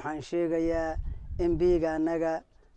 waxaan sheegayaa embiga annaga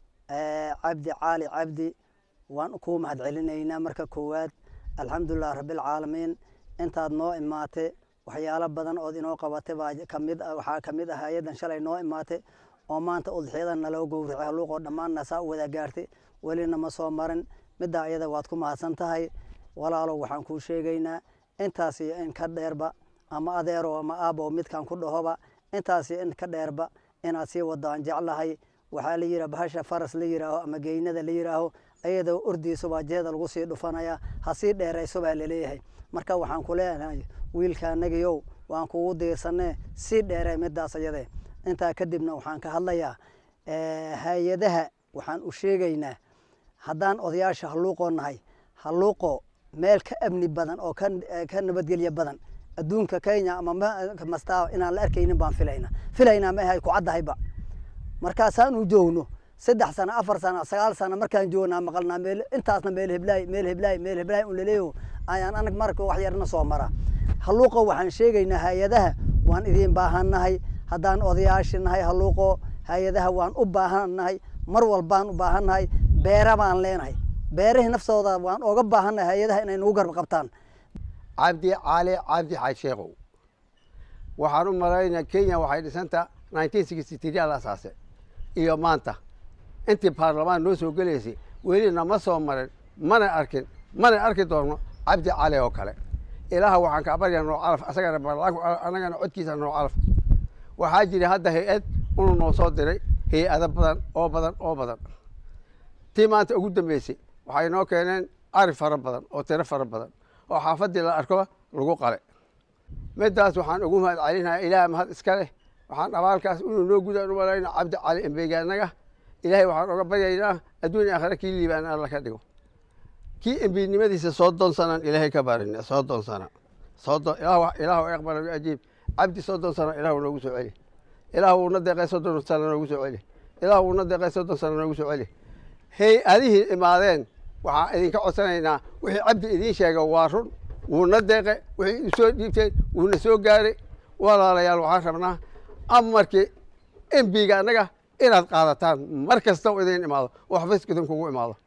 cabdi caali cabdi waan kuu mahad celinaynaa marka koowaad alxamdulilah rabbilcaalamiin intaad noo imaatay waxyaalo badan ood inoo qabatay baa kamid waxaa kamid ah hay-addan shalay noo imaatay oo maanta udxiyada naloo gowracay haluuqoo dhammaanna saa u wada gaartay welina ma soo marin middaa ayada waad ku mahadsan tahay walaalow waxaan kuu sheegaynaa intaas iyo in ka dheerba ama adeero ama aabo midkaan ku dhahoba intaas iyo in ka dheerba inaad sii wado aan jeclahay waxaa la yidhaha bahasha faras la yidhaaho ama geynada la yidhaaho ayadoo ordiisubaa jeeda lagu sii dhufanaya ha sii dheerayso baa laleeyahay marka waxaan ku leenahay wiilka anagiyow waan kugu diirsanee sii dheeree midaas ayade intaa kadibna waxaan ka hadlayaa hay-adaha waxaan u sheegaynaa haddaan odayaasha halluuqoo nahay halluuqo meel ka amni badan oo ka nabadgelya badan adduunka kenya ama mastaa inaan la arkaynin baan filayna filaynaa ma ahay ku caddahayba markaasaan u joogno saddex sano afar sano sagaal sano markaan joognaa maqalnaa meel intaasna meel heblaay meel heblaay meel heblaay un laleeyo ayaan anag marka wax yarna soo mara halluuqo waxaan sheegaynaa hay-adaha waan idiin baahannahay haddaan odayaashi nahay halluuqo hay-adaha waan u baahannahay mar walbaan u baahannahay beera baan leenahay beerihii naftooda waan oga baahannahay hay-adaha inay nagu garba qabtaan cabdi caali cabdi xaaj sheekhow waxaan u malaynaa kenya waxay dhisanta nineteen sixty three ala asaase iyo maanta intii baarlamaan noo soo gelaysay welina ma soo marin mana arkin mana arki doonno cabdi cali oo kale ilaaha waxaan kaa baryaa noo calaf asagana anagana codkiisa noo calaf waxaa jira hadda hay-ad unu noo soo diray hay-ado badan oo badan oo badan tii maanta ugu dambeysay waxay noo keeneen ari fara badan oo tiro fara badan oo xaafaddii la arko lagu qale midaas waxaan ugu mahad celinayaa ilaah mahad iska leh waxaan abaalkaas inuu noo gudaan u malayna cabdi cali embegaanaga ilaahay waxaan oga baryaynaa adduun aakhire kii liibaan alla ka dhigo kii embiinimadiisa soddon sanaan ilaahay ka barina soddon sana soddon ilaahu aqbala ajiib cabdi soddon sano ilaahu noogu soo celi ilaahu uuna deeqay soddon sano noogu soo celi ilaahu uuna deeqay soddon sano noogu soo celi hay-adihii imaadeen waxaan idinka codsanaynaa wixii cabdi idiin sheega waa run wuuna deeqe wixii usoo dhiibteen wuuna soo gaaray walaalayaal waxaan rabnaa amarkii embiga annaga inaad qaadataan mar kasta oo idin imaado oo xafiiska idinkugu imaado